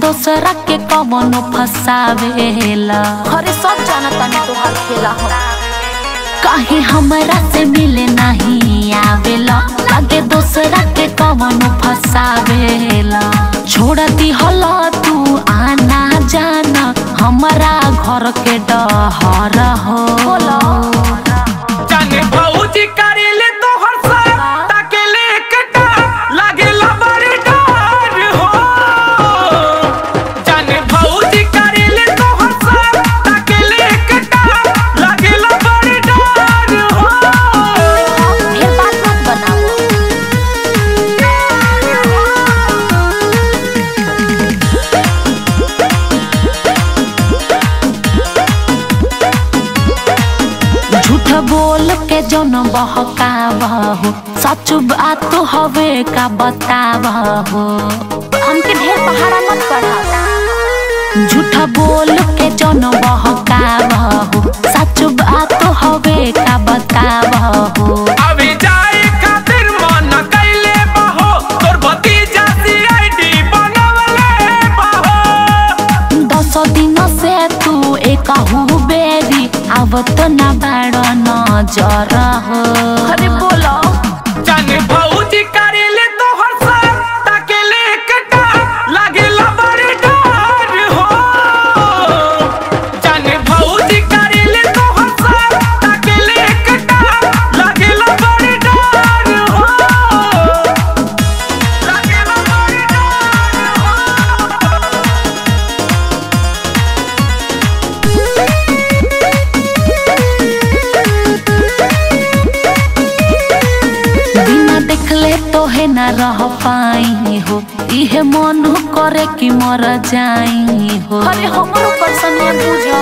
दोसरा के कवनो फसावेला अरे सब जाना तानी तोहार खेला हम कहीं हमरा से मिले नहीं आवेला लागे दोसरा के कवनो फसावेला छोड़ दी हला तू आना जाना हमारा घर के डहर हो जाने भौजी करेले तोहर साथ ताके लेके डर लागेला बड़ी डर हो जाने भौजी करेले तोहर साथ ताके लेके डर लागेला बड़ी डर हो ढेर बात मत बनाओ झूठ बोल के जौन बहकावहो सच बात तो हवे का बतावहो हमके ढेर पहाड़ा मत पढ़ा झूठ बोल के जौन बहकावहो सच बात तो हवे का बतावहो अभी जाए खातिर मन कैले बहो तोर भतीजा सीआईडी बनवले बहो दस दिन से तू एक बेरी आवत ना बाड़ नजर हो अरे बोलो जाने भौजी करेले तोहर साथ ताके लेके डर लागेला बड़ी डर हो जाने भौजी करेले तोहर साथ ताके लेके डर लागेला बड़ी डर हो लागेला बड़ी डर हो बिना देखले तो है ना रह पाई हो इहे मन करे कि मर जाई हो अरे हमर ऊपर सनिया बुझो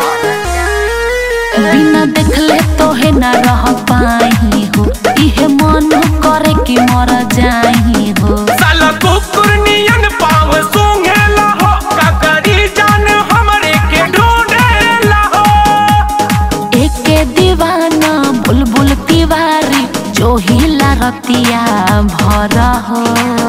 बिना देखले तो है ना रह पाई हो इहे मन करे कि मर जाई हो साला कुकुर नियन पाव सूंघेला हो ककरी जान हमरे के ढूंढेला हो एके दीवाना बुलबुल तिवारी जो हिला रतिया भर हो